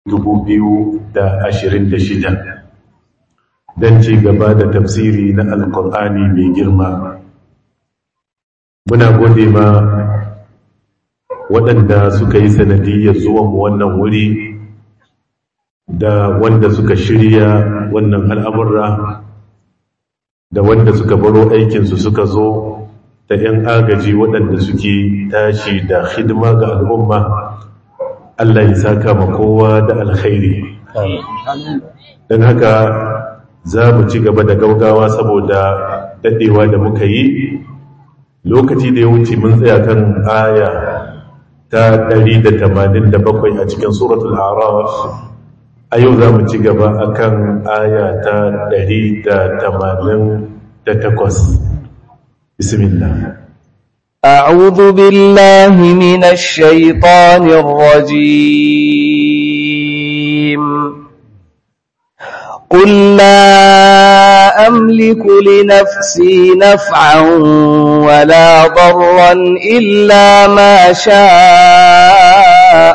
2026 don ci gaba da tafsiri na alkur'ani mai girma muna gode ma waɗanda suka yi sanadiyyar zuwan wannan wuri da wanda suka shirya wannan al'amurra da wanda suka baro aikinsu suka zo da ‘yan agaji waɗanda suke tashi da hidima ga al'umma Allah ya saka ma kowa da alkhairi don haka za mu ci gaba da gaugawa saboda daɗewa da muka yi lokaci da ya wuce mun tsaya kan aya ta 187 a cikin suratul araf a yau za mu ci gaba a kan aya ta 188 bismillah أعوذ بالله من الشيطان الرجيم قل لا أملك لنفسي نفعا ولا ضرا إلا ما شاء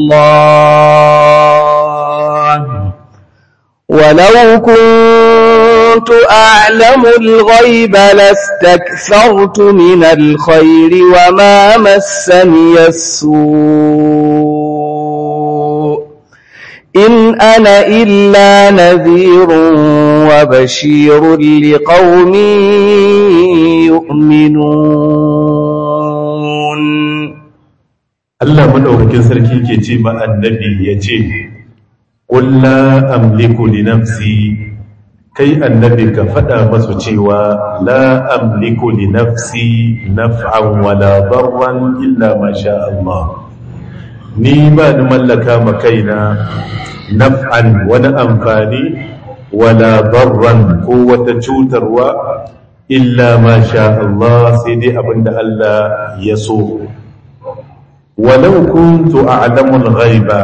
الله ولو كنت أعلم الغيب لاستكثرت من الخير وما مسني السوء إن أنا إلا نذير وبشير لقوم يؤمنون Allah madaukakin sarki ke ce ma annabi ya ce qul la amliku li nafsi kai annabi ka faɗa masu cewa la amliku li nafsi naf'an wala darran illa ma sha Allah ni ba ni mallaka ma kaina naf'an wani amfani wala darran ko wata cutarwa illa ma sha Allah sai dai abinda Allah ya so walau kuntu a'lamul ghaiba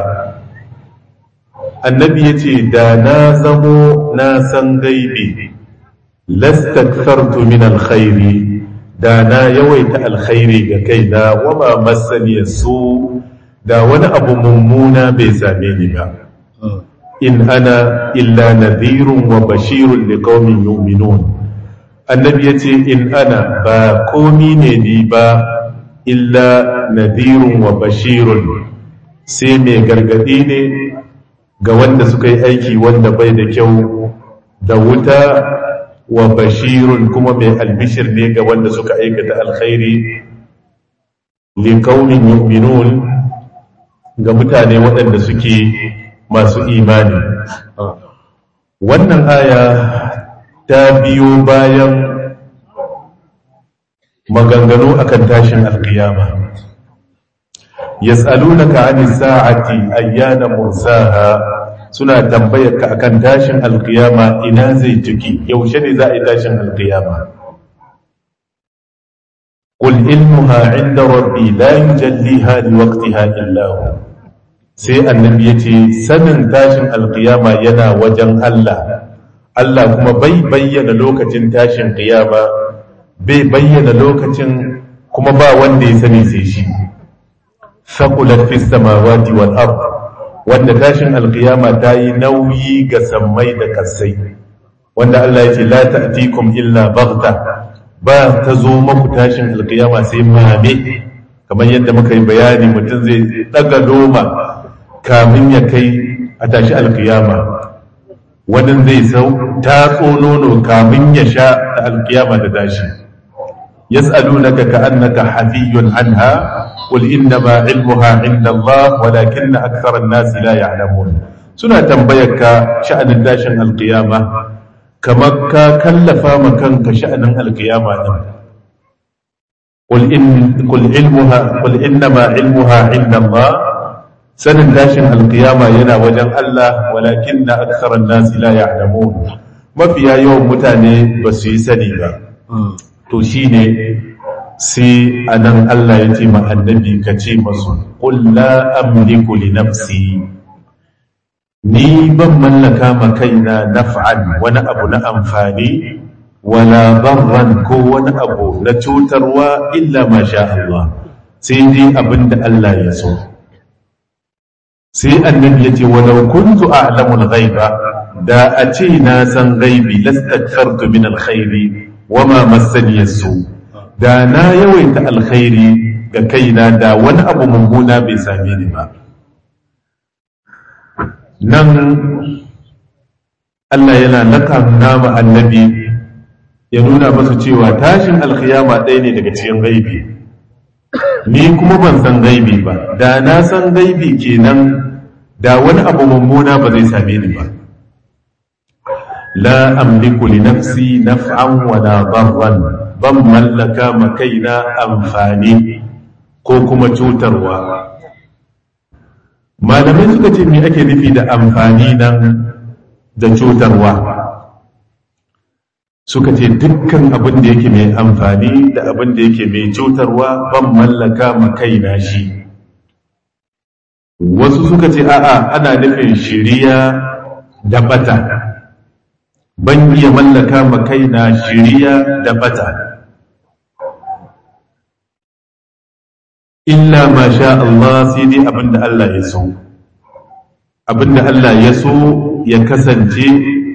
annabi yace da na zamo na san gaibi lastakthartu min alkhairi da na yawaita alkhairi ga kaina wama massani su da wani abu mummuna bai same ni ba in ana illa nadhirun wa bashirun liqaumin yu'minun annabi yace in ana ba komi ne ni ba illa nadhirun wa bashirun sai mai gargadi ne ga wanda suka yi aiki wanda bai da kyau da wuta wa bashirun kuma mai albishir ne ga wanda suka aikata alkhairi liqaumin yu'minun ga mutane waɗanda suke masu imani wannan aya ta biyo bayan maganganu akan tashin alkiyama yas'alunaka 'anis sa'ati ayyana mursaha suna tambayar ka akan tashin alkiyama ina zai tuki yaushe ne za a yi tashin alkiyama qul ilmuha 'inda rabbi la yujalliha liwaqtiha illa hu sai annabi yace sanin tashin alkiyama yana wajen Allah Allah kuma bai bayyana lokacin tashin kiyama bai bayyana lokacin kuma ba wanda ya sani sai shi faqulat fis samawati wal ard wanda tashin alqiyama ta yi nauyi ga sammai da kasai wanda Allah ya ce la ta'tikum illa baghta ba ta zo maku tashin alqiyama sai mame kamar yadda muka yi bayani mutum zai daga loma kamin ya kai a tashi alqiyama wani zai sau tatso nono kamin ya sha da alqiyama da tashi يسألونك كأنك حفي عنها قل إنما علمها عند الله ولكن أكثر الناس لا يعلمون سنة تنبيك شأن الداشن القيامة كما كلف مكانك شأن القيامة قل, إن قل, علمها قل إنما علمها عند الله سن الداشن القيامة ينا وجن الله ولكن أكثر الناس لا يعلمون ما فيها يوم متاني بس يسني to shi ne sai a nan Allah ya ce annabi ka ce masu ƙulla amliku li nafsi ni ban mallaka ma kaina naf'an wani abu na amfani wala barran ko wani abu na cutarwa illa ma sha Allah sai dai abin da Allah ya so sai annabi ya ce walau kuntu a'lamul ghaiba da a ce na san gaibi lastakthartu min alkhairi wama massani yasu da na yawaita alkhairi ga kaina da wani abu mummuna bai same ni ba nan Allah yana nakamna ma annabi ya nuna masa cewa tashin alkhiyama ɗaya ne daga cikin gaibi ni kuma ban san gaibi ba da na san gaibi kenan da wani abu mummuna ba zai same ni ba la amliku li nafsi naf'an wa la darran ban mallaka ma kaina amfani ko kuma cutarwa malamai suka ce me ake nufi da amfani nan da cutarwa suka ce dukkan abin da yake mai amfani da abin da yake mai cutarwa ban mallaka ma kaina shi wasu suka ce a'a ana nufin shiriya da bata ban iya mallaka ma kaina shiriya da bata illa ma sha Allah sai dai abinda Allah ya so abinda Allah ya so ya kasance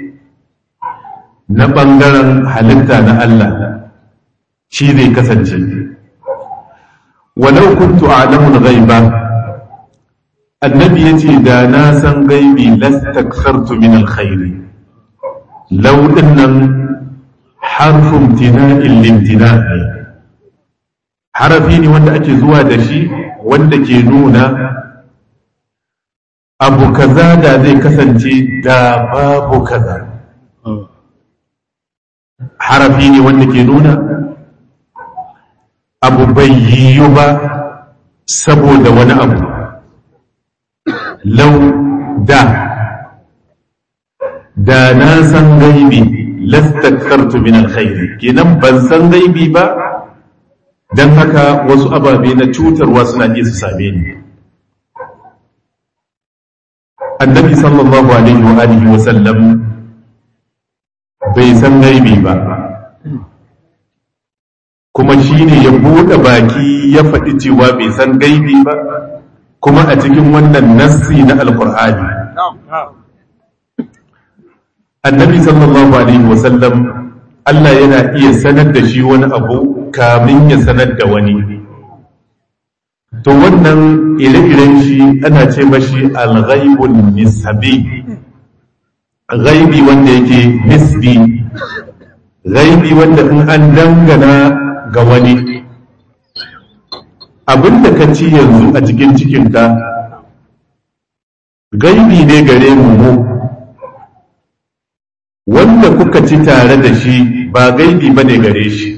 na ɓangaren halitta na Allah shi zai kasance walau kuntu a'lamul ghaiba annabi yace da na san gaibi lastakthartu min alkhairi law dinnan harfun tina'in limtina ne harafi ne wanda ake zuwa da shi wanda ke nuna abu kaza da zai kasance da babu kaza harafi ne wanda ke nuna abu bai yiwu ba saboda wani abu lau da da na san gaibi lastakartu min alkhairi kenan ban san gaibi ba don haka wasu ababe na cutarwa suna iya su same ni annabi sallallahu alaihi wa alihi wa sallam bai san gaibi ba kuma shi ne ya buɗe baki ya faɗi cewa bai san gaibi ba kuma a cikin wannan nassi na alkur'ani annabi sallallahu alaihi wa sallam Allah yana iya sanar da shi wani abu kamin ya sanar da wani to wannan ire-iren shi ana ce mashi alghaibun nisbi ghaibi wanda yake nisbi ghaibi wanda in an dangana ga wani abinda ka ci yanzu a cikin cikinka gaibi ne gare mu mu wanda kuka ci tare da shi ba gaibi ba ne gare shi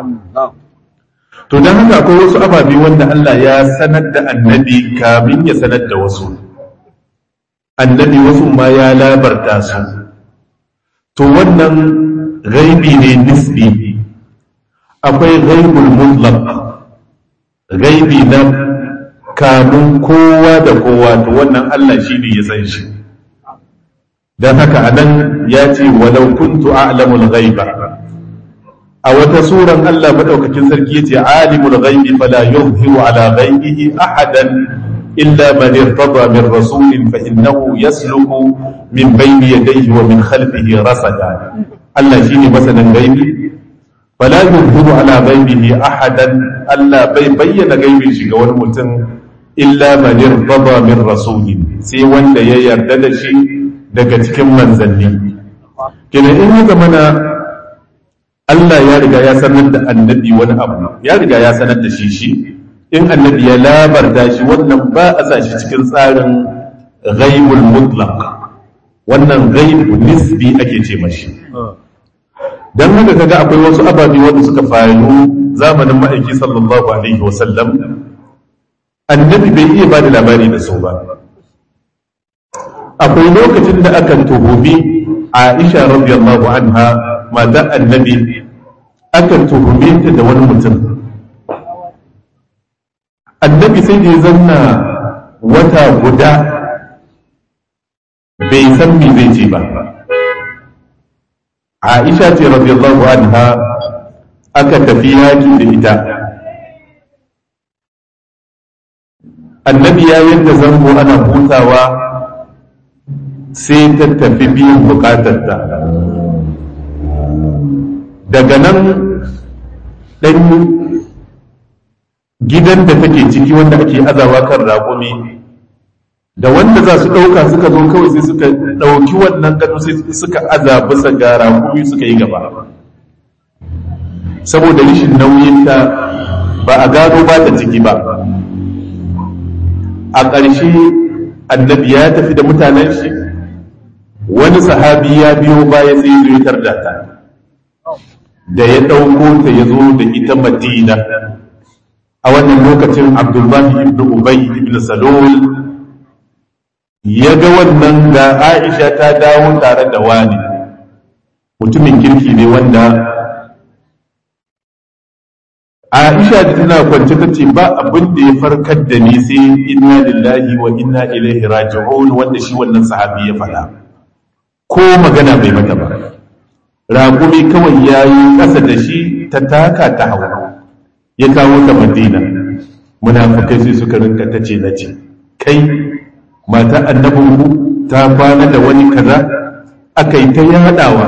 to don haka akwai wasu ababe wanda Allah ya sanar da annabi kamin ya sanar da wasu annabi wasu ma ya labarta su to wannan gaibi ne nisbi akwai gaibul mutlaq gaibi na kamun kowa da kowa to wannan Allah shi ne ya san shi don haka anan ya ce walau kuntu a'lamul ghaiba a wata suran Allah madaukakin sarki yace alimul ghaibi fala yuzhiru ala ghaibihi ahadan illa man irtada min rasulin fa innahu yasluku min bayni yadayhi wa min khalfihi rasada Allah shine masanin gaibi fala yuzhiru ala ghaibihi ahadan Allah bai bayyana gaibin shi ga wani mutum illa man irtada min rasulin sai wanda ya yarda da shi daga cikin manzanni kina in ya zamana Allah ya riga ya sanar da annabi wani abu ya riga ya sanar da shi shi in annabi ya labarta shi wannan ba a sa shi cikin tsarin ghaibul mutlaq wannan ghaibu nisbi ake ce mashi dan haka kaga akwai wasu ababe wanda suka faru zamanin ma'aiki sallallahu alaihi wa sallam annabi bai iya bada labari da su ba akwai lokacin da aka tuhumi Aisha radiyallahu anha mata annabi aka tuhume ta da wani mutum annabi sai da ya zanna wata guda bai san me zai ce ba aisha ce radiyallahu anha aka tafi yaki da ita annabi ya yadda zango ana hutawa sai ta tafi biyan bukatarta daga nan ɗan gidan da take ciki wanda ake azawa kan raƙumi da wanda za su ɗauka suka zo kawai sai suka ɗauki wannan gado sai suka aza bisa ga raƙumi suka yi gaba saboda rashin nauyinta ba a gano ba ta ciki ba a ƙarshe annabi ya tafi da mutanen shi wani sahabi ya biyo baya sai zo ya tarda ta da ya ɗauko ta ya zo da ita madina a wannan lokacin abdullahi ibn ubay ibn salul ya ga wannan ga aisha ta dawo tare da wani mutumin kirki ne wanda aisha da tana kwance ta ce ba abin da ya farkar da ni sai inna lillahi wa inna ilaihi raji'un wanda shi wannan sahabi ya faɗa ko magana bai mata ba raƙumi kawai ya yi ƙasa da shi ta taka ta hau ya kawo ta madina munafukai sai suka rinka ta ce na ce kai mata annabinku ta kwana da wani kaza aka yi ta yaɗawa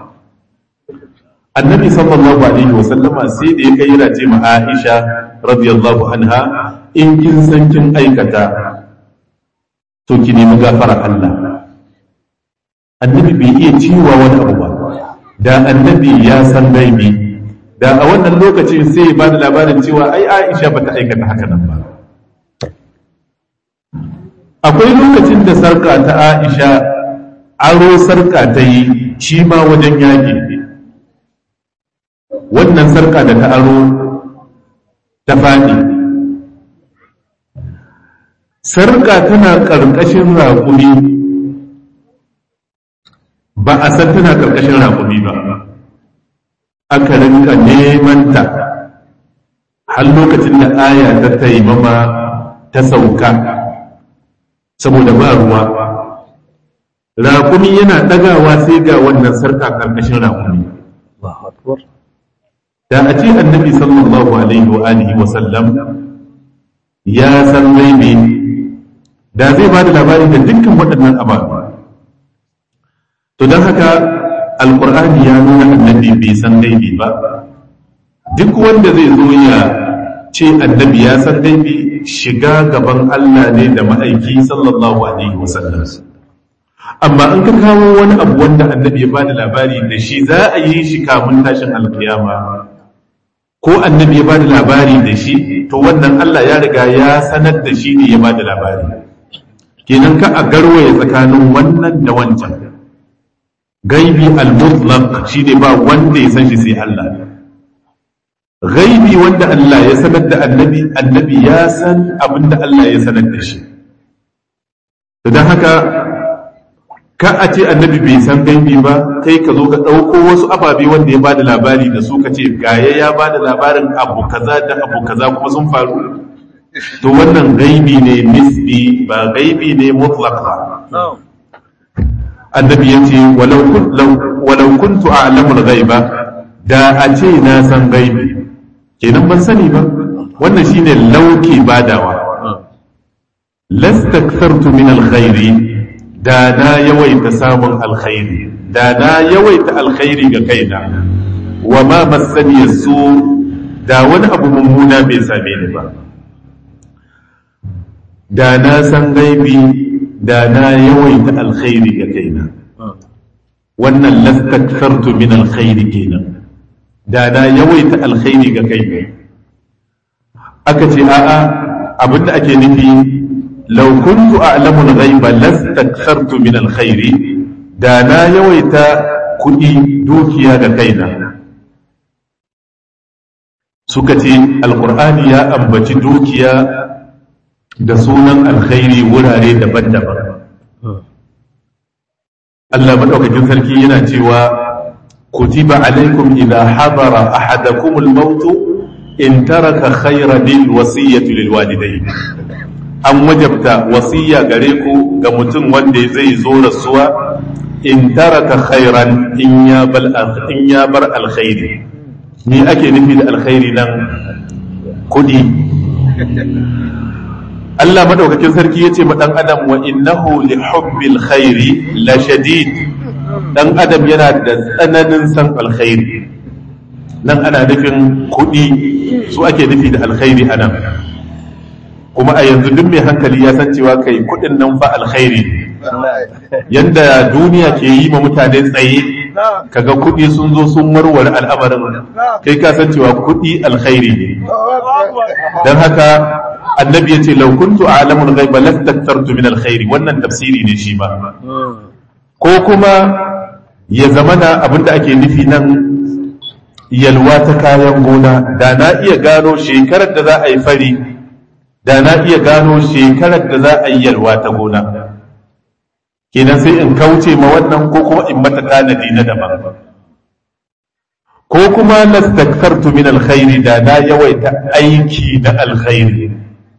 annabi sallallahu alaihi wa sallama sai da ya kai yana ce ma Aisha radiyallahu anha in kin san kin aikata to ki nemi gafara Allah annabi bai iya ciwa wani abu ba da annabi ya san gaibi da a wannan lokacin sai ba da labarin cewa ai Aisha bata aikata haka nan ba akwai lokacin da sarka ta Aisha aro sarka ta yi shi ma wajen yaƙi wannan sarka da ta aro ta faɗi sarka tana ƙarƙashin raƙumi ba a san tana ƙarƙashin raƙumi ba aka rinka neman ta har lokacin da aya ta taimama ta sauka saboda ba ruwa raƙumi yana ɗagawa sai ga wannan sarka ƙarƙashin raƙumi da a ce annabi sallallahu alaihi wa alihi wa sallam ya san gaibi da zai ba da labari da dukkan waɗannan ababe to don haka alkur'ani ya nuna annabi bai san gaibi ba duk wanda zai zo ya ce annabi ya san gaibi shiga gaban Allah ne da ma'aiki sallallahu alaihi wa sallam amma in ka kawo wani abu wanda annabi ya bada labari da shi za a yi shi kamun tashin alkiyama ko annabi ya bada labari da shi to wannan Allah ya riga ya sanar da shi ne ya bada labari kenan ka a garwaye tsakanin wannan da wancan gaibi al-mutlaq shine ba wanda ya san shi sai Allah gaibi wanda Allah ya sanar da annabi annabi ya san abinda Allah ya sanar da shi don haka ka a ce annabi bai san gaibi ba kai ka zo ka ɗauko wasu ababe wanda ya bada labari da su ka ce gaya ya bada labarin abu kaza da abu kaza kuma sun faru to wannan gaibi ne nisbi ba gaibi ne mutlaq ba annabi ya ce walau kuntu a'lamu al-ghaiba da a ce na san gaibi kenan ban sani ba wannan shine lauki badawa lastakthartu min al-khairi da na yawaita samun alkhairi da na yawaita alkhairi ga kaina wa ma masani su da wani abu mummuna bai same ni ba da na san gaibi da na yawaita alkhairi ga kaina wannan lastakthartu min alkhairi kenan da na yawaita alkhairi ga kaina aka ce a'a abinda ake nufi law kuntu a'lamu al-ghaiba lastakthartu min alkhairi da na yawaita kuɗi dukiya ga kaina suka ce alkur'ani ya ambaci dukiya da sunan alkhairi wurare daban-daban Allah maɗaukakin sarki yana cewa kutiba alaikum idha habara ahadakum al-maut in taraka khayran lil wasiyyati lil walidayn an wajabta wasiya gare ku ga mutum wanda zai zo rasuwa in taraka khairan in ya bal in ya bar alkhairi ni ake nufi da alkhairi nan kudi Allah madaukakin sarki yace ma dan adam wa innahu li hubbil khairi la shadid dan adam yana da tsananin san alkhairi nan ana nufin kuɗi su ake nufi da alkhairi anan kuma a yanzu duk mai hankali ya san cewa kai kuɗin nan fa alkhairi yanda duniya ke yi ma mutane tsaye kaga kuɗi sun zo sun warware al'amarin kai ka san cewa kuɗi alkhairi ne don haka annabi ya ce lau kuntu a'lamul ghaiba lastaktartu min alkhairi wannan tafsiri ne shi ma ko kuma ya zamana abinda ake nufi nan yalwa ta kayan gona da na iya gano shekarar da za a yi fari da na iya gano shekarar da za a yi yalwa ta gona kenan sai in kauce ma wannan ko kuma in mata tanadi na daban ko kuma lastaktartu min alkhairi da na yawaita aiki na alkhairi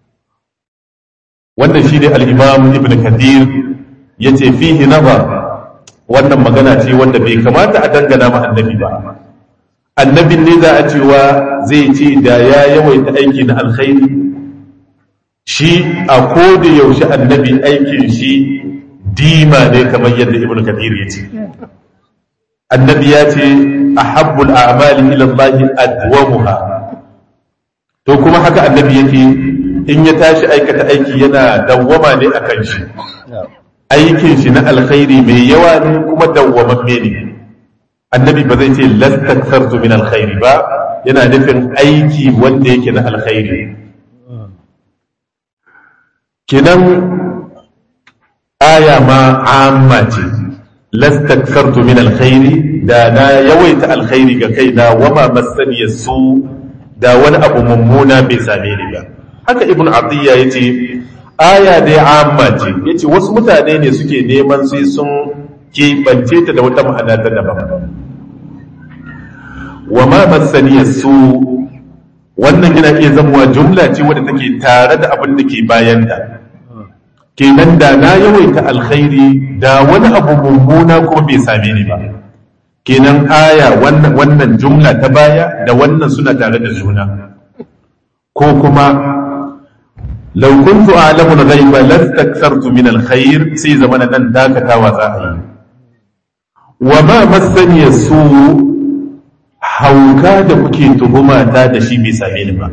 wannan shi ne al'imam ibn kadir ya ce fihi nazar wannan magana ce wanda bai kamata a dangana ma annabi ba annabin ne za a cewa zai ce da ya yawaita aiki na alkhairi shi a koda yaushe annabi aikin shi dima ne kamar yadda ibn kadir ya ce annabi ya ce ahabbul a'mali ila Allah adwamuha to kuma haka annabi yake in ya tashi aikata aiki yana dawwama ne akan shi aikin shi na alkhairi mai yawa ne kuma dawwamamme ne annabi ba zai ce lastaktartu min alkhairi ba yana nufin aiki wanda yake na alkhairi kinan aya ma amma ce lastaktartu min alkhairi da na yawaita alkhairi ga kaina wama masaniya su da wani abu mummuna bai same ni ba haka ibn abdiyya ya ce aya dai amma ce ya ce wasu mutane ne suke neman sai sun keɓance ta da wata ma'ana ta daban wa ma masaniya su wannan yana iya zamuwa jumla ce wadda take tare da abin da ke bayan da kenan da na yawaita alkhairi da wani abu mummuna kuma bai same ni ba kenan aya wannan jumla ta baya da wannan suna tare da juna ko kuma لو كنت أعلم الغيب لاستكثرت من الخير سي زمان دان داكتا وزاهي وما مسني السوء hauka da kuke tuhuma ta da shi bai same ni ba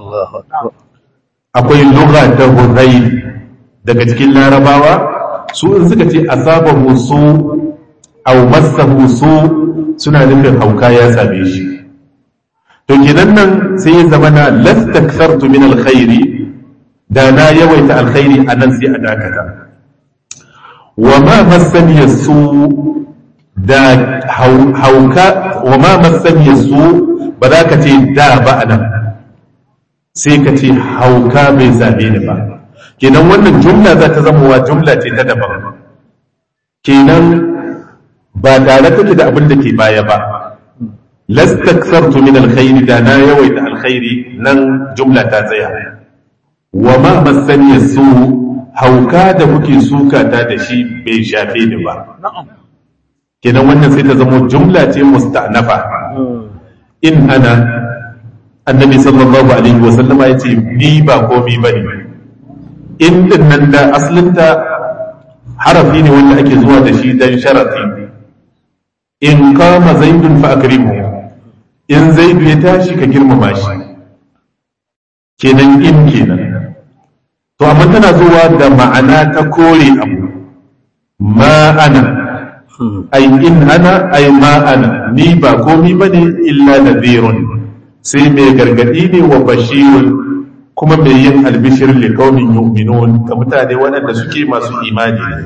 akwai lugha ta hudayl daga cikin larabawa su in suka ce asaba su aw massahu su suna nufin hauka ya same shi to kenan nan sai ya zama na lastakthartu min alkhairi da na yawaita alkhairi a nan sai a dakata wa ma masaniya su da hauka wa ma masaniya su ba za ka ce da ba a nan sai ka ce hauka bai same ni ba kenan wannan jumla za ta zama wa jumla ce ta daban kenan ba tare take da abin da ke baya ba lastaksartu min alkhairi da na yawaita alkhairi nan jumla ta tsaya wa ma masaniya su hauka da kuke suka ta da shi bai shafe ni ba kenan wannan sai ta zama jumla ce musta'nafa in ana annabi sallallahu alaihi wa sallama ya ce ni ba komi ba ne in din nan da aslinta harafi ne wanda ake zuwa da shi dan sharafi in kama zaidun fa akrimu in zaidu ya tashi ka girmama shi kenan in kenan to amma tana zuwa da ma'ana ta kore abu ma ana ai in ana ai ma ana ni ba komi bane illa nadhirun sai mai gargadi ne wa bashirun kuma mai yin albishir li qaumin yu'minun ga mutane waɗanda suke masu imani ne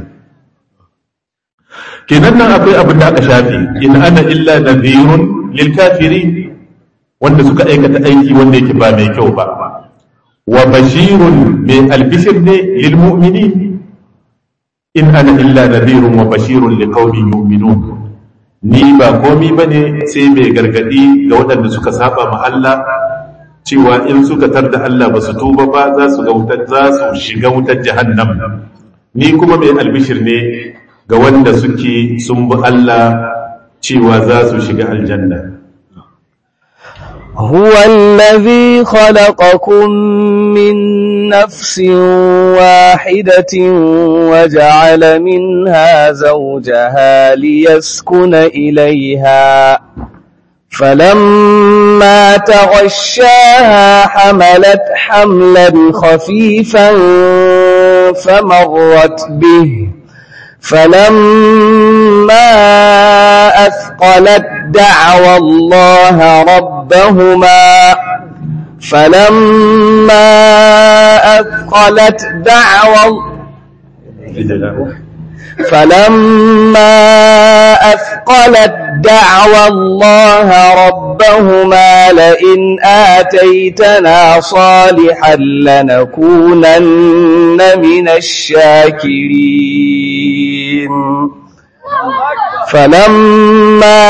kenan nan akwai abin da aka shafe in ana illa nadhirun lil kafirin wanda suka aikata aiki wanda yake ba mai kyau ba wa bashirun mai albishir ne lil mu'minin in ana illa nadhirun wa bashirun li qaumin yu'minun ni ba komi bane sai mai gargadi ga waɗanda suka saba ma Allah cewa in suka tarda Allah ba su tuba ba za su ga wutar za su shiga wutar jahannam ni kuma mai albishir ne ga wanda suke sun bi Allah cewa za su shiga aljanna هو الذي خلقكم من نفس واحدة وجعل منها زوجها ليسكن إليها فلما تغشاها حملت حملا خفيفا فمرت به فلما أثقلت دعوى الله ربهما فلما أثقلت دعوى فلما أثقلت دعوى الله ربهما لئن آتيتنا صالحا لنكونن من الشاكرين فلما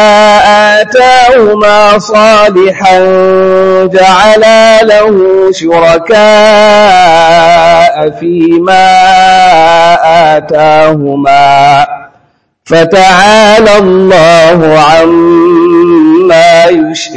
آتاهما صالحا جعلا له شركاء فيما آتاهما فتعالى الله عما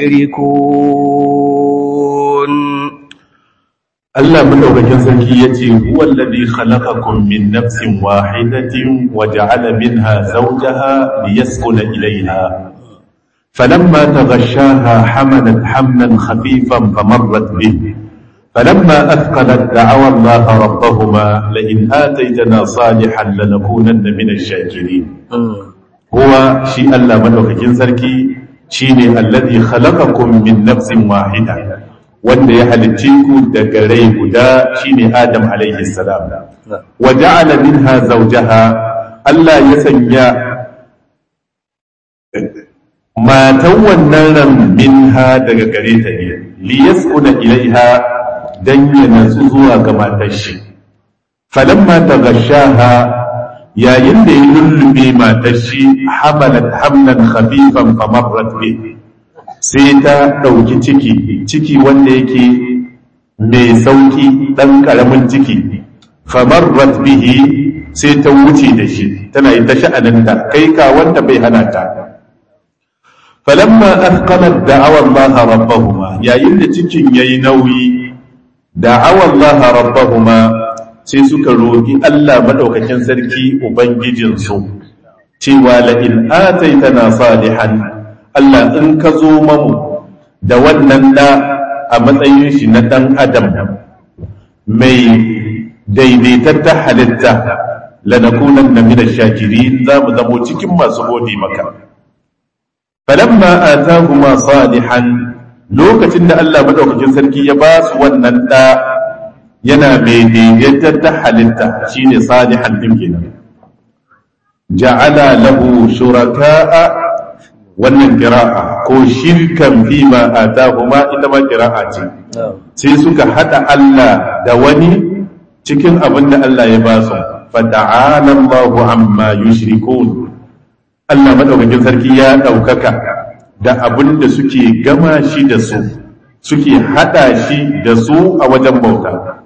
يشركون Allah madaukakin sarki yace huwa alladhi khalaqakum min nafsin wahidatin wa ja'ala minha zawjaha liyaskuna ilayha falamma taghashaha hamalat hamlan khafifan famarrat bihi فلما أثقلت دعوا الله ربهما لئن آتيتنا صالحا لنكونن من الشاكرين هو شيء الله مدوكين سركي شيء الذي خلقكم من نفس واحدة wanda ya halicce ku daga rai guda shine Adam alaihi salam wa ja'ala minha zawjaha Allah ya sanya matan wannan ran minha daga gare ta ne li yaskuna ilaiha dan ya natsu zuwa ga matar shi falamma taghashaha yayin da ya lullube matar shi hamalat hamlan khafifan famarrat bihi sai ta ɗauki ciki ciki wanda yake mai sauki ɗan ƙaramin ciki famarrat bihi sai ta wuce da shi tana yi ta sha'aninta kai ka wanda bai hana ta falamma athqalat da'awa Allah rabbahuma yayin da cikin yayi nauyi da'awa Allah rabbahuma sai suka roki Allah madaukakin sarki ubangijinsu cewa la in ataitana salihan Allah in ka zo mamu da wannan da a matsayin shi na ɗan adam mai daidaitattar halitta lanakunan na mina shakiri za mu zamo cikin masu gode maka falamma atahuma salihan lokacin da Allah madaukakin sarki ya ba su wannan da yana mai daidaitattar halitta shine salihan din kenan ja'ala lahu shuraka'a wannan kira'a ko shirkan fi ma atahuma ita ma kira'a ce sai suka hada Allah da wani cikin abin da Allah ya ba su fata'ala Allahu amma yushrikun Allah madaukakin sarki ya daukaka da abin da suke gama shi da su suke hada shi da su a wajen bauta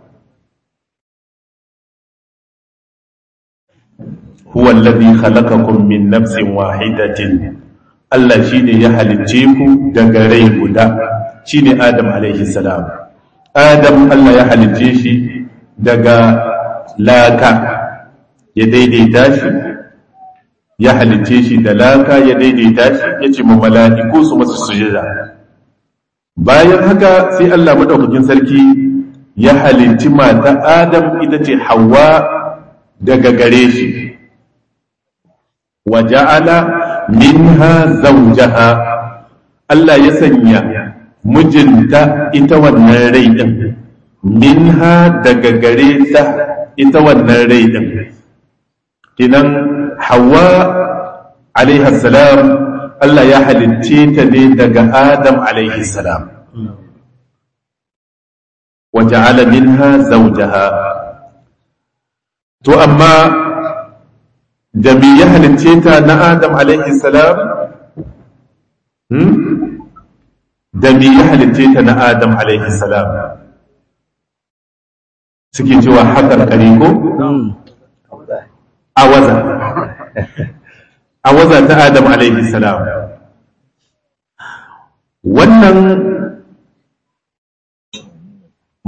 huwa alladhi khalaqakum min nafsin wahidatin Allah shi ne ya halicce ku daga rai guda shi ne Adam alaihi salam. Adam Allah ya halicce shi daga laka ya daidaita shi, ya halicce shi da laka ya daidaita shi ya ce ma mala'iku su masu sujada. Bayan haka sai Allah maɗaukakin sarki ya halicci mata Adam ita ce Hawwa daga gare shi. Wa ja'ala minha zawjaha Allah ya sanya mijinta ita wannan rai din minha daga gare ta ita wannan rai din kinan hawa alaiha salam Allah ya halicce ta ne daga Adam alaihi salam wa ja'ala minha zawjaha to amma da me ya halicce ta na Adam alaihi salam? Da me ya halicce ta na Adam alaihi salam? Suke cewa haƙar kare ko? Awaza. Awaza ta Adam alaihi salam. Wannan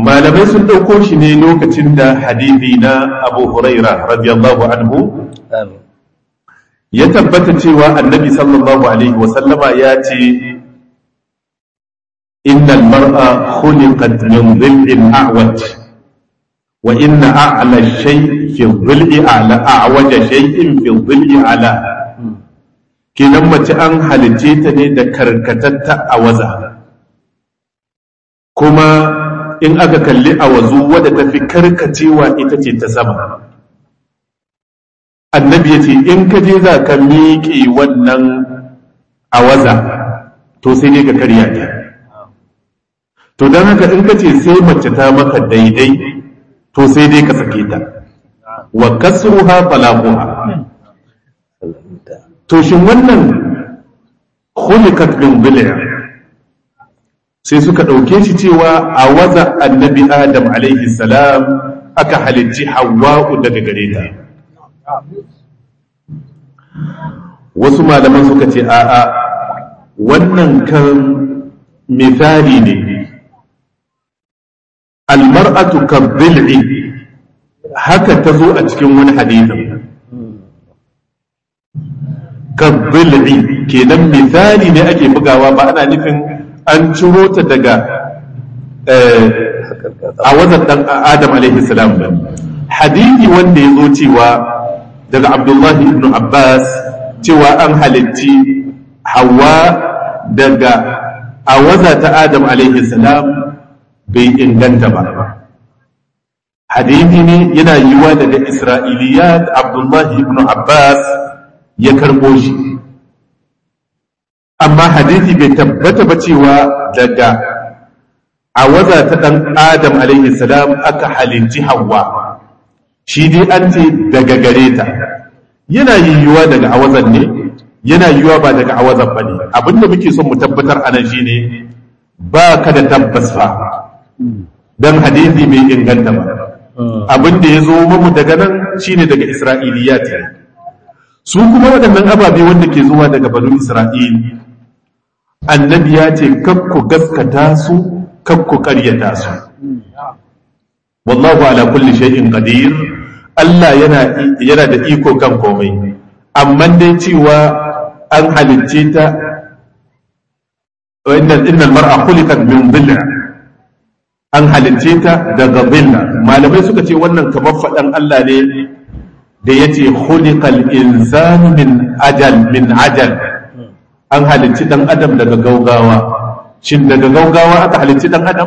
malamai sun ɗauko shi ne lokacin da hadithi na abu huraira radiyallahu anhu amin ya tabbata cewa annabi sallallahu alaihi wasallama ya ce innal mar'a khuliqat min dhil'in a'waj wa inna a'la shay fi dhil'i a'la a'waja shay'in fi dhil'i a'la kenan mace an halice ta ne da karkatatta a waza kuma in aka kalli a wazu wadda ta fi karkacewa ita ce ta sama annabi ya ce in ka je za ka miƙe wannan a waza to sai dai ka karya ta to don haka in ka ce sai mace ta maka daidai to sai dai ka sake ta wa kasruha talaquha to shin wannan khuliqat min bil'a sai suka ɗauke shi cewa a waza annabi adam alaihi salam aka halicci hawa'u daga gare ta wasu malaman suka ce a'a wannan kan misali ne almar'atu kabbil'i haka ta zo a cikin wani hadithin kabbil'i kenan misali ne ake bugawa ba ana nufin an ciro ta daga a wazan dan adam alaihi salam ba hadithi wanda ya zo cewa daga abdullahi ibn abbas cewa an halitti hawa daga a waza ta adam alaihi salam bai inganta ba hadithi ne yana yiwa daga isra'iliyat abdullahi ibn abbas ya karbo shi amma hadithi bai tabbata ba cewa daga a waza ta ɗan adam alaihi salam aka halinci hawa shi dai an ce daga gare ta yana yiwuwa daga awazan ne yana yiwuwa ba daga awazan ba ne abinda muke son mu tabbatar a nan shine ba ka da tabbas fa don hadithi bai inganta ba abinda ya zo mamu daga nan shine daga isra'iliyat ne su kuma waɗannan ababe wanda ke zuwa daga banu isra'il annabi ya ce kakku gaskata su kakku ƙaryata su wallahu ala kulli shay'in qadir Allah yana yana da iko kan komai amma dai cewa an halicce ta innal innal mar'a khuliqat min dhilla an halicce ta daga dhilla malamai suka ce wannan kamar faɗan Allah ne da yace khuliqal insanu min ajal min ajal an halicci dan adam daga gaugawa shin daga gaugawa aka halicci dan adam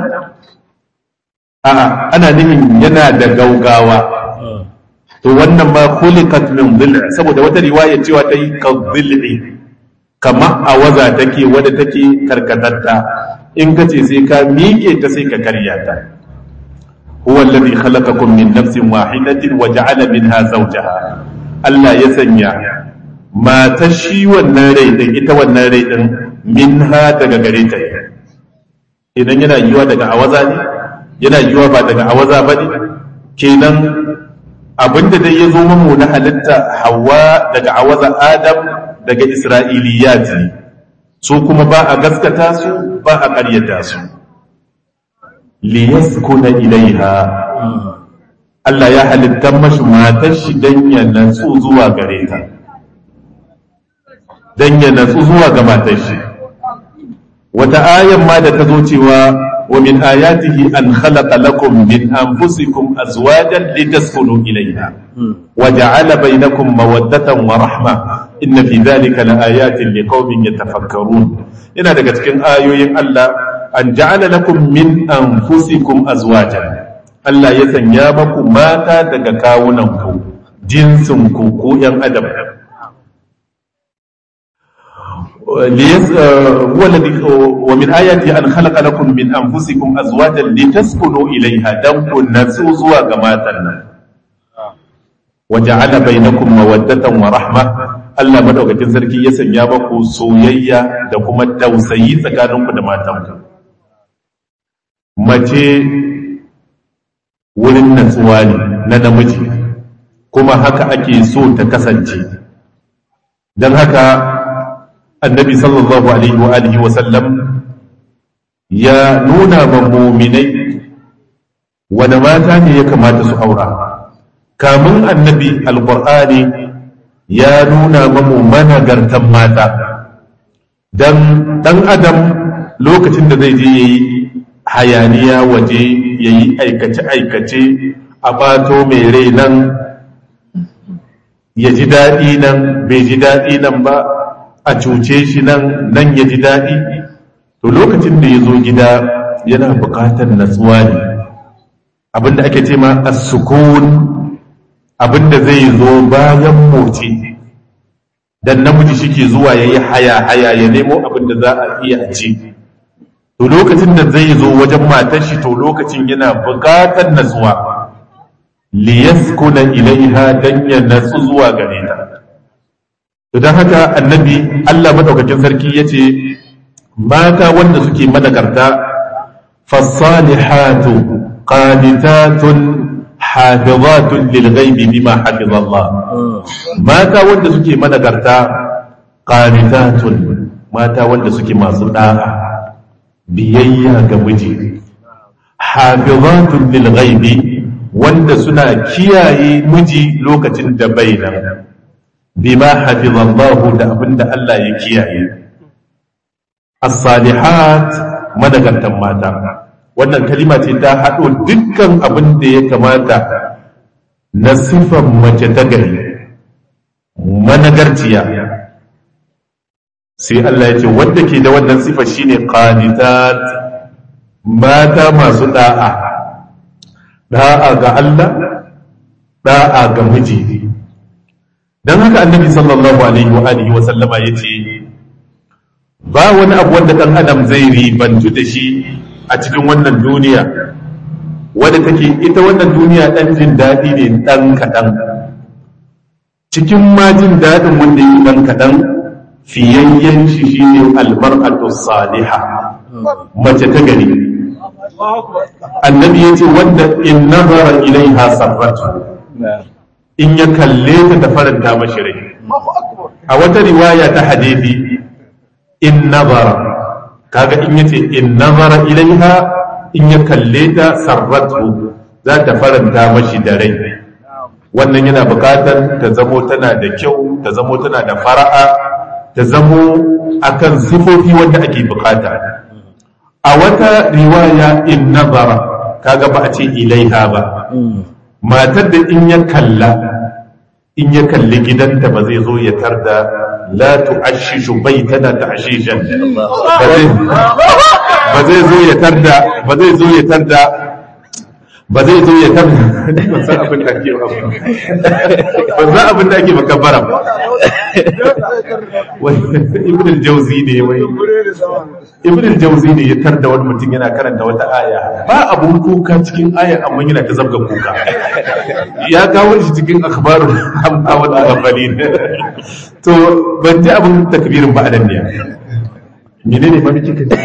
a'a ana nufin yana da gaugawa to wannan ma khuliqat min dhil saboda wata riwaya cewa ta yi ka dhil'i kama a waza take wadda take karkatatta in ka ce sai ka miƙe ta sai ka karya ta huwa alladhi khalaqakum min nafsin wahidatin wa ja'ala minha zawjaha Allah ya sanya matar shi wannan rai din ita wannan rai din minha daga gare ta idan yana yiwa daga awaza ne yana yiwa ba daga awaza ba ne kenan abinda dai ya zo mamu na halitta hawa daga awaza adam daga isra'iliyat ne su kuma ba a gaskata su ba a ƙaryata su liyaskuna ilaiha Allah ya halitta mashi matar shi dan ya natsu zuwa gare ta dan ya natsu zuwa ga matar shi wata ayan ma da ta zo cewa wa min ayatihi an khalaqa lakum min anfusikum azwajan litaskunu ilayha wa ja'ala bainakum mawaddatan wa rahma inna fi dhalika laayatin liqaumin yatafakkarun ina daga cikin ayoyin Allah an ja'ala lakum min anfusikum azwajan Allah ya sanya maku mata daga kawunan ku jinsin ku ko yan adam هو الذي ومن آياته أن خلق لكم من أنفسكم أزواجا لتسكنوا إليها دم النسو زوا جماتنا وجعل بينكم مودة ورحمة Allah madaukakin sarki ya sanya maku soyayya da kuma tausayi tsakaninku da matanku mace wurin natsuwa ne na namiji kuma haka ake so ta kasance don haka annabi sallallahu alaihi wa alihi wa sallam ya nuna ma muminai wani mata ne ya kamata su aura kamun annabi alkur'ani ya nuna mamu managartan mata don ɗan adam lokacin da zai je ya yi hayaniya waje ya yi aikace-aikace a ɓato mai rai nan ya ji daɗi nan bai ji daɗi nan ba a cuce shi nan nan ya ji daɗi to lokacin da ya zo gida yana buƙatar natsuwa ne abinda ake ce ma as-sukun abinda zai zo bayan motsi dan namiji shike zuwa yayi haya haya ya nemo abinda za a iya ci to lokacin da zai zo wajen matar shi to lokacin yana buƙatar natsuwa liyaskuna ilaiha dan ya natsu zuwa gare ta to dan haka annabi Allah madaukakin sarki yace mata wanda suke managarta fasalihatu qanitatun hafizatun lil ghaibi bima hafiza Allah mata wanda suke managarta qanitatun mata wanda suke masu da'a biyayya ga miji hafizatun lil ghaibi wanda suna kiyaye miji lokacin da bai nan bima hafizallahu da abinda Allah ya kiyaye as-salihat madagartan mata wannan kalima ce ta haɗo dukkan abin da ya kamata na sifan mace ta gari managarciya sai Allah ya ce wanda ke da wannan sifa shine qanitat mata masu da'a da'a ga Allah da'a ga miji dan haka annabi sallallahu alaihi wa alihi wa sallama yace ba wani abu wanda dan adam zai ribantu da shi a cikin wannan duniya wadda take ita wannan duniya dan jin daɗi ne dan kaɗan cikin ma jin daɗin wanda yake dan kaɗan fiyayyen shi shine almar'atu salihah mace ta gari annabi yace wanda in nazara ilaiha sarratu in ya kalle ta ta faranta mashi rai a wata riwaya ta hadisi in nazara kaga in yace in nazara ilaiha in ya kalle ta sarratu za ta faranta mashi da rai wannan yana bukatar ta zamo tana da kyau ta zamo tana da fara'a ta zamo akan sifofi wanda ake bukata a wata riwaya in nazara kaga ba a ce ilaiha ba matar da in ya kalla in ya kalli gidanta ba zai zo ya tarda la tu'ashishu baitana ta'shishan ba zai zo ya tarda ba zai zo ya tarda ba zai zo ya tarda ban san abin da ake ba ban san abin da ake makabbara ba ibn al-jawzi ne wai ibn al-jawzi ne ya tarda wani mutum yana karanta wata aya ba abun kuka cikin aya amma yana ta zabga kuka ya kawo shi cikin akhbarul hamda wa taghabbali to ban ji abun takbirin ba adan ne menene ba miki kace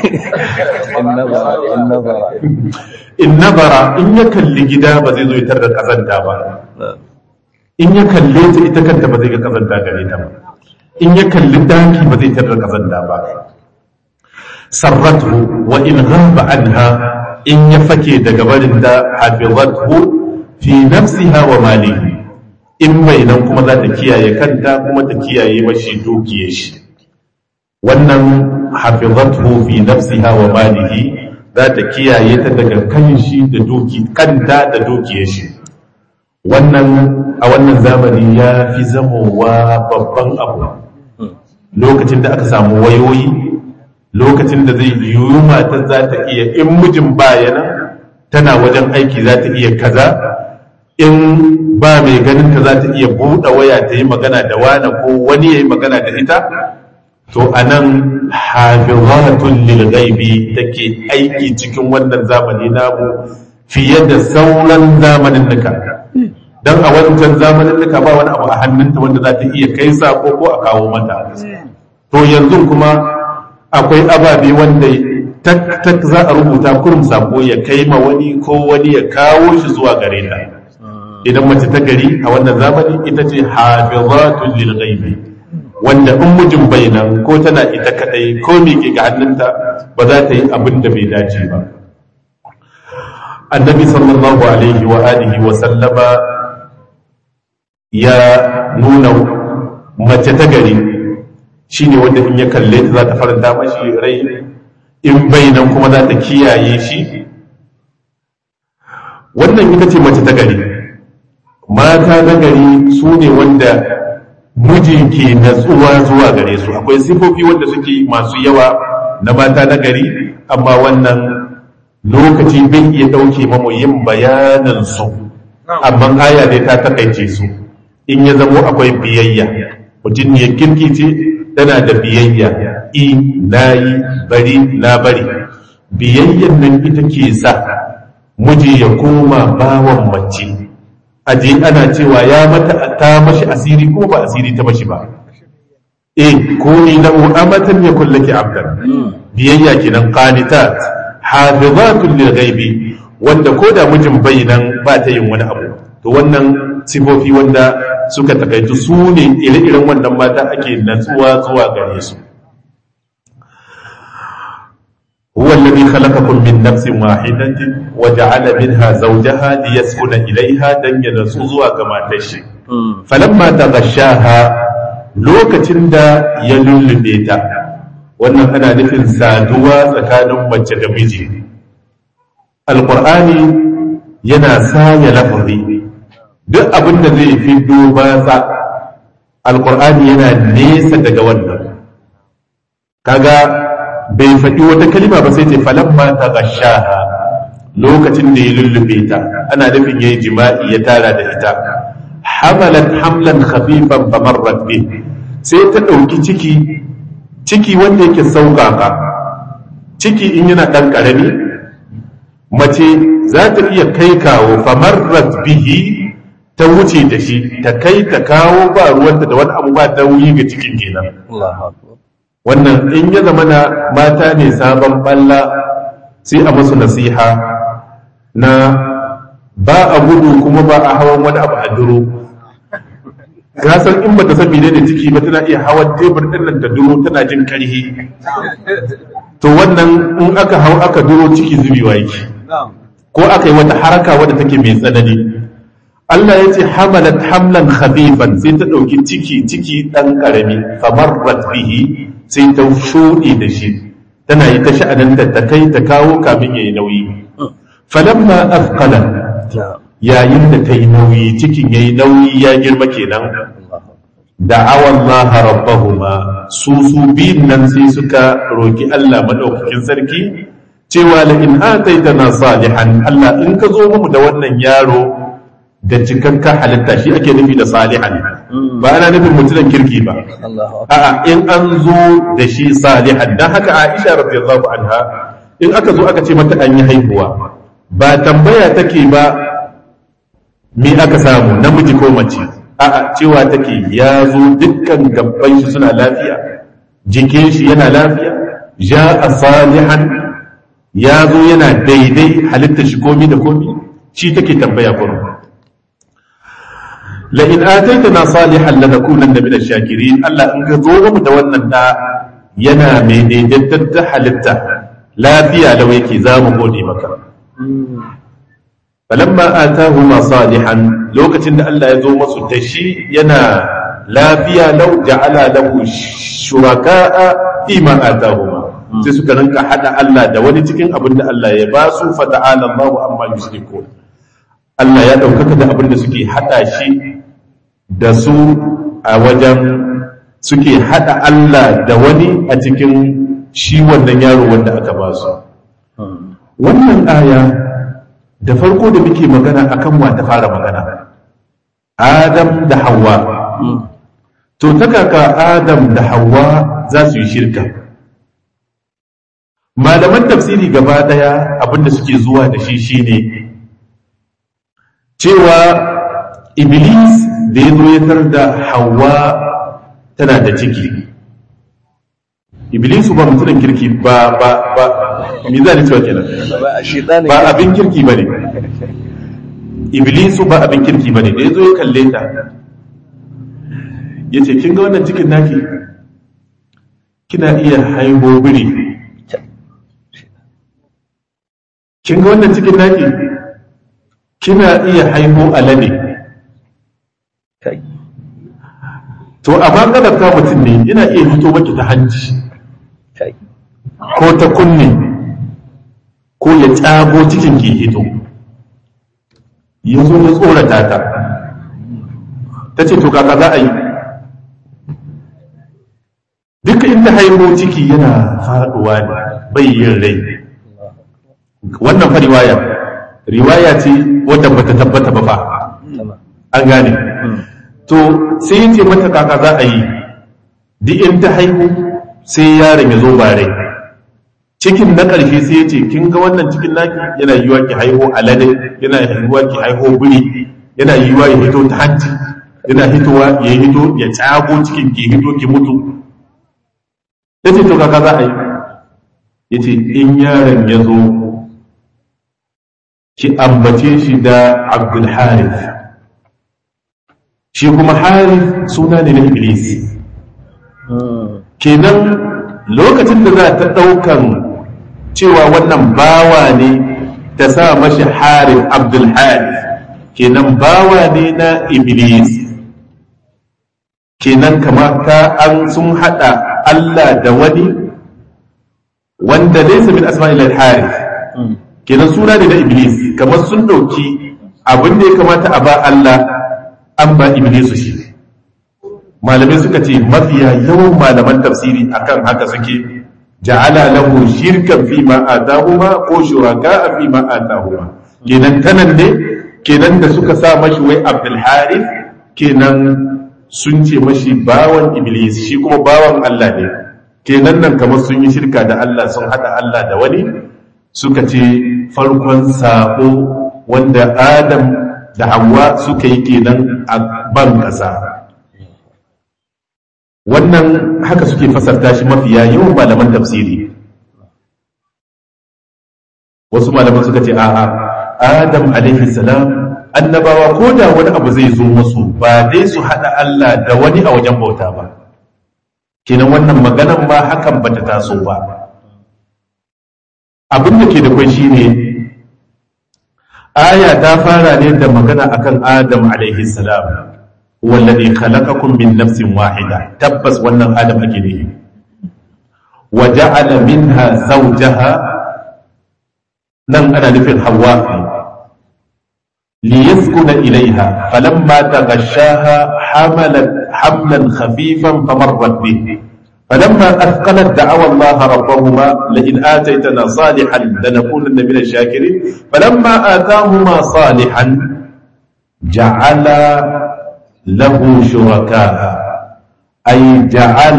in nazara in ya kalli gida ba zai zo ya tarda kazanta ba in ya kalle ta ita kanta ba zai ga kazanta gare ta ba in ya kalli daki ba zai tarda kazanta ba sarratu wa in ghaba anha in ya fake daga barin da hafizathu fi nafsiha wa malihi in bai nan kuma za ta kiyaye kanta kuma ta kiyaye mashi dukiyar shi wannan hafizathu fi nafsiha wa malihi za ta kiyaye ta daga kan shi da duki kanta da dukiyar shi wannan a wannan zamani ya fi zamowa babban abu lokacin da aka samu wayoyi lokacin da zai yiwu matar za ta iya in mijin bayana tana wajen aiki za ta iya kaza in ba mai ganin ta za ta iya buɗe waya ta yi magana da wani ko wani ya yi magana da ita to a nan hafizatun lil ghaibi take aiki cikin wannan zamani namu fiye da sauran zamanin nuka dan a wancan zamanin nuka ba wani abu a hannunta wanda za ta iya kai sako ko a kawo mata to yanzu kuma akwai ababe wanda tak tak za a rubuta kurum sako ya kai ma wani ko wani ya kawo shi zuwa gare ta idan mace ta gari a wannan zamani ita ce hafizatun lil ghaibi wanda in mijin bai nan ko tana ita kadai ko miƙe ga hannunta ba za ta yi abin da bai dace ba annabi sallallahu alaihi wa alihi wa sallama ya nuna mace ta gari shine wanda in ya kalle ta za ta faranta mashi rai in bai nan kuma za ta kiyaye shi wannan ita ce mace ta gari mata na gari su ne wanda miji ke natsuwa zuwa gare su akwai sifofi wanda suke masu yawa na mata na gari amma wannan lokaci bai iya ɗauke mamu yin bayanin su amma aya dai ta takaice su in ya zamo akwai biyayya mutum ne kirki ce tana da biyayya i na yi bari na bari biyayyan nan ita ke sa miji ya koma bawan mace aje ana cewa ya mata ta mashi asiri ko ba asiri ta mashi ba eh ko ni lahu amatan yakul laki abdan biyayya kenan qanitat hafizatun lil ghaibi wanda ko da mijin bayinan ba ta yin wani abu to wannan sifofi wanda suka takaitu su ne ire-iren wannan mata ake natsuwa zuwa gare su هو الذي خلقكم من نفس واحدة وجعل منها زوجها ليسكن إليها دن ينسوزوا كما تشي فلما تغشاها lokacin da ya lullube ta wannan ana nufin saduwa tsakanin mace da miji alkur'ani yana saya lafazi duk abin da zai fi batsa alkur'ani yana nesa daga wannan kaga bai faɗi wata kalima ba sai ce falamma ta gashaha lokacin da ya lullube ta ana nufin yayi jima'i ya tara da ita hamalat hamlan khafifan famarrat bi sai ta ɗauki ciki ciki wanda yake sauƙaƙa ciki in yana ɗan ƙarami mace za ta iya kai kawo famarrat bihi ta wuce da shi ta kai ta kawo ba ruwanta da wani abu ba nauyi ga cikin kenan wannan in ya zama na mata ne sabon balla sai a musu nasiha na ba a gudu kuma ba a hawan wani abu a duro san in ba ta san da ciki ba tana iya hawan tebur ɗin nan ta duro tana jin karhi to wannan in aka hau aka duro ciki zubewa yake ko aka yi wata haraka wadda take mai tsanani Allah ya ce hamalat hamlan khafifan sai ta ɗauki ciki ciki ɗan ƙarami famarrat bihi sai ta shuɗe da shi tana yi ta sha'ananta ta kai ta kawo kamin ya yi nauyi falamma afqala yayin da ta yi nauyi cikin ya yi nauyi ya girma kenan da'awa Allah rabbahuma su su biyun nan sai suka roki Allah madaukakin sarki cewa la in ataitana salihan Allah in ka zo mu da wannan yaro da cikakka halitta shi ake nufi da salihan ba ana nufin mutumin kirki ba a'a in an zo da shi salihan dan haka Aisha radiyallahu anha in aka zo aka ce mata an yi haihuwa ba tambaya take ba me aka samu namiji ko mace a'a cewa take ya zo dukkan gabban shi suna lafiya jikin shi yana lafiya ja salihan ya zo yana daidai halitta shi komi da komi shi take tambaya kuma la in ataitana salihan lanakunanna min ash-shakirin Allah in ka zo mu da wannan da yana mai daidaitar da halitta lafiya da yake za mu gode maka falamma atahuma salihan lokacin da Allah ya zo masu da shi yana lafiya lau ja'ala lahu shuraka'a fi ma atahuma sai suka rinka hada Allah da wani cikin abin da Allah ya ba su fa ta'ala Allahu amma yushrikun Allah ya ɗaukaka da abin da suke hada shi da su a wajen suke hada Allah da wani a cikin shi wannan yaro wanda aka ba su wannan aya da farko da muke magana akan wa ta fara magana Adam da Hawwa to ta kaka Adam da Hawwa za su yi shirka malaman tafsiri gaba daya abinda suke zuwa da shi shine cewa Iblis da ya zo ya tar da Hawwa tana da ciki Iblisu ba mutumin kirki ba ba ba me za ni cewa kenan ba abin kirki ba ne iblisu ba abin kirki ba ne da ya zo ya kalle ta ya ce kin ga wannan cikin naki kina iya haihu biri kin ga wannan cikin naki kina iya haihu alade kai to amma kadar ta mutum ne yana iya hito maki ta hanci kai ko ta kunne ko ya tsago cikin ke hito ya zo ya tsorata ta ta ce to kaka za a yi duka inda haihu ciki yana faduwa ne bai yin rai wannan fa riwaya riwaya ce wadda bata tabbata ba fa sama an gane to sai ya ce mata kaka za a yi duk in ta haihu sai yaron ya zo ba rai cikin na ƙarshe sai ya ce kin ga wannan cikin naki yana yiwa ki haihu alade yana yiwa ki haihu biri yana yiwa ya hito ta hanci yana hitowa ya hito ya tsago cikin ki hito ki mutu ya ce to kaka za a yi ya ce in yaron ya zo ki ambace shi da abdul harith shi kuma harith suna ne na iblis kenan lokacin da za ta ɗaukan cewa wannan bawa ne ta sa mashi harith abdul harith kenan bawa ne na iblis kenan kamata an sun hada Allah da wani wanda laysa min asma'il al-harith kenan suna ne na iblis kamar sun dauki abin da ya kamata a ba Allah an ba iblisu shi malamai suka ce mafiya yawan malaman tafsiri akan haka suke ja'ala lahu shirkan fi ma atahuma ko shuraka fi ma atahuma kenan tanan ne kenan da suka sa mashi wai abdul harith kenan sun ce mashi bawan iblis shi kuma bawan Allah ne kenan nan kamar sun yi shirka da Allah sun hada Allah da wani suka ce farkon sabo wanda Adam da Hawwa suka yi kenan a ban kasa wannan haka suke fasarta shi mafiya yawan malaman tafsiri wasu malaman suka ce a'a Adam alaihi salam annabawa ko da wani abu zai zo musu ba dai su haɗa Allah da wani a wajen bauta ba kenan wannan maganan ma hakan bata taso ba abin da ke da kwai shine aya ta fara ne da magana akan Adam alaihi salam wallazi khalaqakum min nafsin wahida tabbas wannan Adam ake ne wa ja'ala minha zawjaha nan ana nufin Hawwa ليسكن إليها فلما تغشاها حملت حملا خفيفا فمرت به فلما أثقلت دعوا الله ربهما لئن آتيتنا صالحا لنكونن من الشاكرين فلما آتاهما صالحا جعل له شركاء أي جعل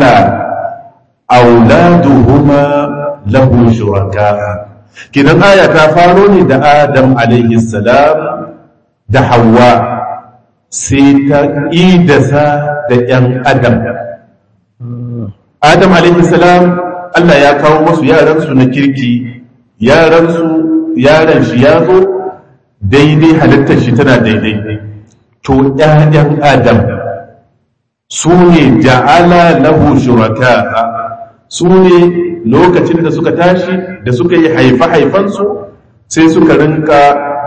أولادهما له شركاء كده آية كفاروني دا آدم عليه السلام da hawa sai ta idasa da ‘yan adam adam salam Allah ya kawo masu yaransu na kirki yaransu yaran shi ya zo daidai halittar shi tana daidai to ‘ya'yan adam su ne ja'ala lahu shuraka su ne lokacin da suka tashi da suka yi haifa-haifansu sai suka rinka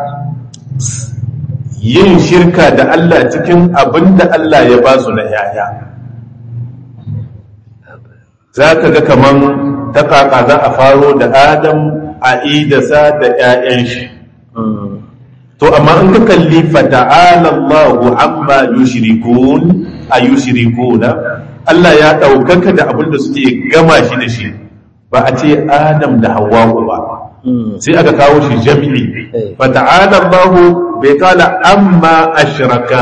yin shirka da Allah cikin abin da Allah ya ba su na yaya za ka ga kaman ta kaka za a faro da adam a idasa da 'ya'yan shi to amma in ka kalli fata'ala Allahu amma yushrikun a yushrikuna Allah ya ɗaukaka da abin da suke gama shi da shi ba a ce adam da hawa'u ba sai aka kawo shi jami'i fata'ala Allahu bai kala amma ashraka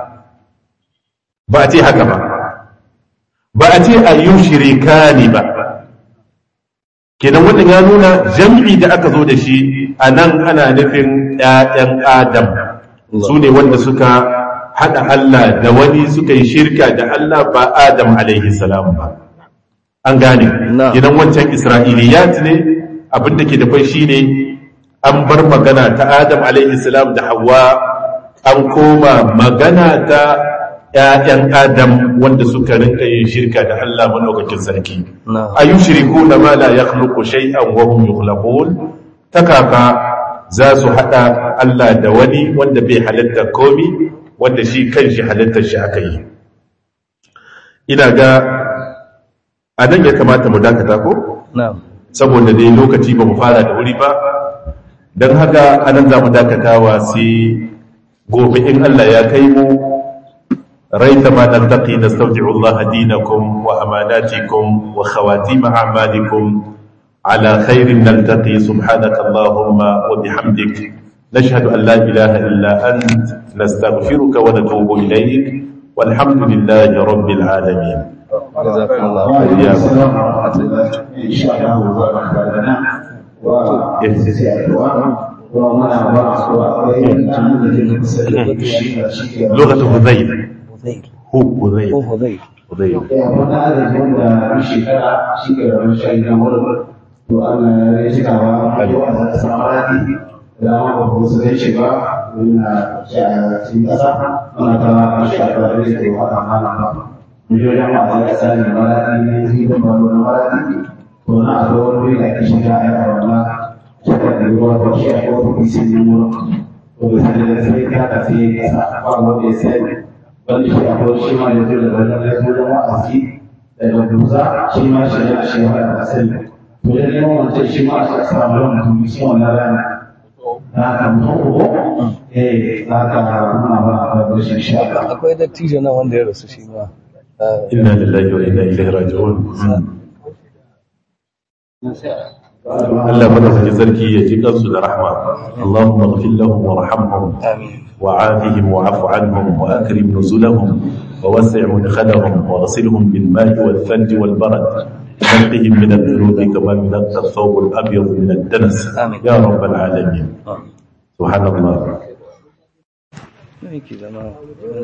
ba a ce haka ba ba a ce a yi shirika ne ba kenan wannan ya nuna jam'i da aka zo da shi a nan ana nufin ‘ya'yan adam su ne wanda suka haɗa Allah da wani suka yi shirka da Allah ba adam alaihi salam ba an gane idan wancan isra'iliyat ne abinda ke da kwai shi ne an bar magana ta Adam salam da Hawwa an koma magana ta ‘ya'yan Adam wanda suka rinka yin shirka da Allah maɗaukakin sarki. A yi shiriku na ma la ya khluqu shay'an wa hum yukhlaqun ta kaka za su haɗa Allah da wani wanda bai halitta komi wanda shi kan shi halittar shi aka yi ina ga a nan ya kamata mu dakata ko na'am saboda dai lokaci ba mu fara da wuri ba don haka anan za mu dakatawa sai gobe in Allah ya kai mu raita ma naltaqi nastawdi'u Allah dinakum wa amanatikum wa khawatim a'malikum على خير نلتقي سبحانك اللهم وبحمدك نشهد أن لا إله إلا أنت نستغفرك ونتوب إليك والحمد لله رب العالمين جزاكم الله إن شاء الله وبركاته لغة هذيل Hudayr هو هذيل ko Hudayr هذيل wani adadin da shekara shi ke rabin shayi na wurin to Allah ya cikawa a yau a samarati da ma ba su zai shiga na cikin ƙasa muna ta shafa da ke wa amana ba miliyoyin masu ya sani marati ne yi da baro na marati to na a zuwa wuri da ke shiga a yawa wala shekar da ruwa ba shi a kowace kusi ne wurin to da sai da sai ta ka sai ƙasa ba wanda ya sai wanda shi a kowace shi ma ya zo da wani ya zo da wa'azi daga dusa shi ma shi ya shi ya da asali to da neman wancan shi ma shi samu yawan mutum shi wannan rana na ka mutum ko eh za ka nuna ba a ba shi insha Allah akwai dattijo nan wanda ya rasu shi ma Ah, إنا لله وإنا إليه راجعون Allah madaukakin sarki ya ji kansu da rahma Allahumma ighfir lahum warhamhum amin وعافهم واعف عنهم وأكرم نزلهم ووسع مدخلهم واغسلهم بالماء والثلج والبرد نقهم من الذنوب كما ينقى الثوب الأبيض من الدنس آمين. يا رب العالمين Ah. سبحان الله Me yake zama